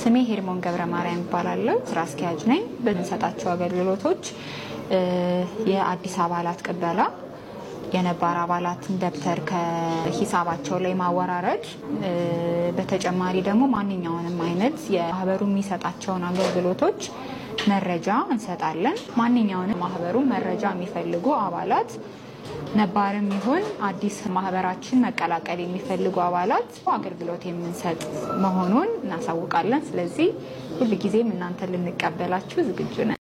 ስሜ ሄርሞን ገብረ ማርያም ይባላለሁ። ስራ አስኪያጅ ነኝ። በምንሰጣቸው አገልግሎቶች የአዲስ አባላት ቅበላ፣ የነባር አባላትን ደብተር ከሂሳባቸው ላይ ማወራረድ፣ በተጨማሪ ደግሞ ማንኛውንም አይነት የማህበሩ የሚሰጣቸውን አገልግሎቶች መረጃ እንሰጣለን። ማንኛውንም ማህበሩ መረጃ የሚፈልጉ አባላት ነባርም ይሁን አዲስ ማህበራችን መቀላቀል የሚፈልጉ አባላት አገልግሎት የምንሰጥ መሆኑን እናሳውቃለን። ስለዚህ ሁልጊዜም እናንተ ልንቀበላችሁ ዝግጁ ነን።